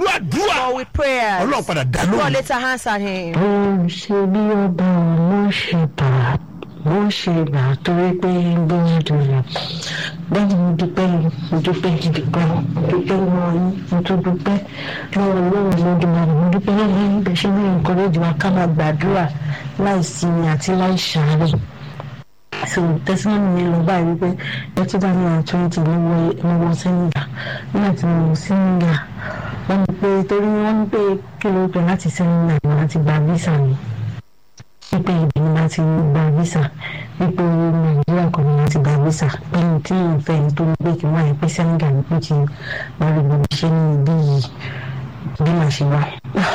àdúrà for with prayers. ọlọ́run padà dá God lóhùn later answered him. ó ṣe bí ọba mo ṣe bá mo ṣe bá torí pé gbọ́dọ̀ rẹ̀ bẹ́ẹ̀ ni mo dúpẹ́ mo dúpẹ́ gidi gan mo dúpẹ́ lọ́wọ́ yín mo tún dúpẹ́ lọ́wọ́ lọ́wọ́ lọ́dúnmọ́ni mo dúpẹ́ lọ́wọ́ yín bẹ́ẹ̀ ṣe ní encourage wa ká máa gbàdúrà láì sinmi àti láì ṣàárẹ̀ so testimony mi lọ báyìí wípé ẹ two thousand and twenty mo wọ mo wọ Senegal nígbà tí mo wọ Senegal wọ́n ní pé torí wọ́n ní pé kí ló pẹ́ láti Senegal ni wọ́n ti gba visa mi wípé ibẹ̀ ni wọ́n ti gba visa wípé Nàìjíríà kò ní wọ́n ti gba visa pẹ̀lú tí mo fẹ́ ní tó ń gbé kí wọ́n yẹ pé Senegal ní pé ti wọ́n rí gbogbo iṣẹ́ ní ibi yìí bí màá ṣe wá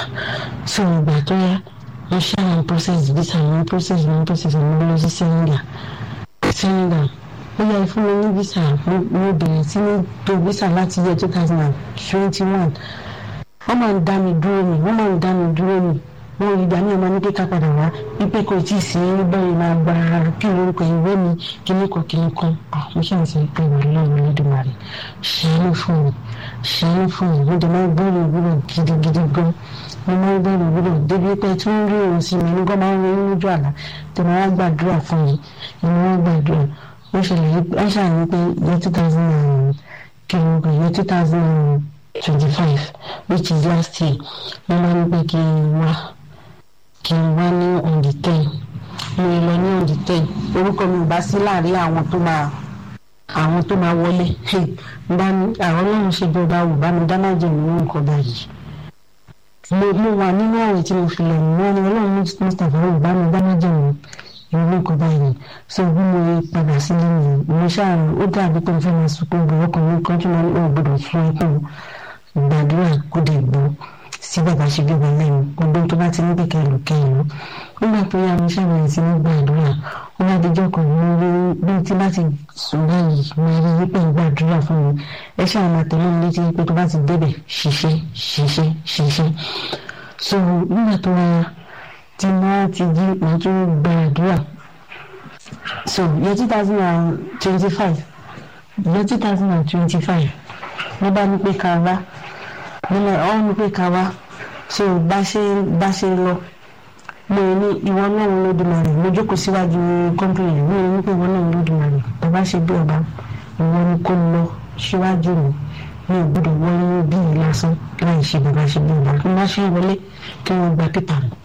so ìgbà tó yá wọ́n ṣe àwọn process visa àwọn process àwọn process àwọn lọ sí Senegal Senegal ó yẹ fún mi ní visa mo mo bẹ̀rẹ̀ sí ní tó visa láti year two thousand and twenty one wọ́n máa ń dá mi dúró mi wọ́n máa ń dá mi dúró mi wọ́n ìgbà ní ọmọ ní kíkà padà wá wípé kò tí ì sí báyìí máa gba kí lórúkọ ìwé mi kíní kan kíní kan mo ṣe ń sọ pé ìwà lọ́wọ́ lódìmarè ṣàánú fún mi ṣàánú fún mi mo dẹ̀ máa ń gbọ́rọ̀ ìwúrọ̀ gidigidi gan mo máa ń gbọ́rọ̀ ìwúrọ̀ débi pé tí wọ́n rí òun sí mi nígbà máa ń rí lójú àlá tí mo wá gbàdúrà fún mi ìmọ̀ wá gbàdúrà ó ṣẹlẹ̀ wọ́n ṣàlàyé pé year two thousand and kí lórúkọ year two thousand and twenty five which is last year mo máa ń gbé kí n wá kí n wá ní on the ten mo lọ ní on the ten orúkọ mi ò bá sí láàrin àwọn tó máa àwọn tó máa wọlé bá mi àwọn ọlọ́run ṣe bí ọba wò bá mi dáná jẹ ìlú nǹkan báyìí mo mo wà nínú àwẹ̀ tí mo fi lọ mọ́ ni ọlọ́run mustapha wò bá mi dáná jẹ ìlú ìlú nǹkan báyìí so bí mo padà sílé mi mo ṣáà ó dàbí pé mo fẹ́ máa sunkún gbọ́ ọkàn mi kan tí mo ní ò gbọdọ̀ fún ẹkún gbàdúrà kó dé gbọ́ sí bàbá ṣe bí wọn lẹ́nu gbogbo tó bá ti ní pé kẹlù kẹlù nígbà tó yá mi ṣàbẹ̀wò sí ní gbàdúrà ó bá dijọ́ kan mo rí bí tí bá ti sùn báyìí mo rí wípé ń gbàdúrà fún mi ẹ ṣáà máa tẹ̀lé mi létí pé tó bá ti débẹ̀ ṣiṣẹ́ ṣiṣẹ́ ṣiṣẹ́ so nígbà tó wáyà tí mo ti jí mo tún gbàdúrà so year two thousand and twenty-five year two thousand and twenty-five ló bá ní pé ká wá nínú ọ̀hún ní pé ká wá so bá ṣe bá ṣe lọ mo ní ìwọ náà ń lódìmarè mo jókòó síwájú kọ́ńpìnì mo ní pé ìwọ náà ń lódìmarè bàbá ṣe bí ọba ìwọ ni kò lọ síwájú mi mi ò gbọdọ̀ wọlé bí i lásán láì ṣe bàbá ṣe bí ọba mo bá ṣe wọlé kí wọ́n gba pépà mi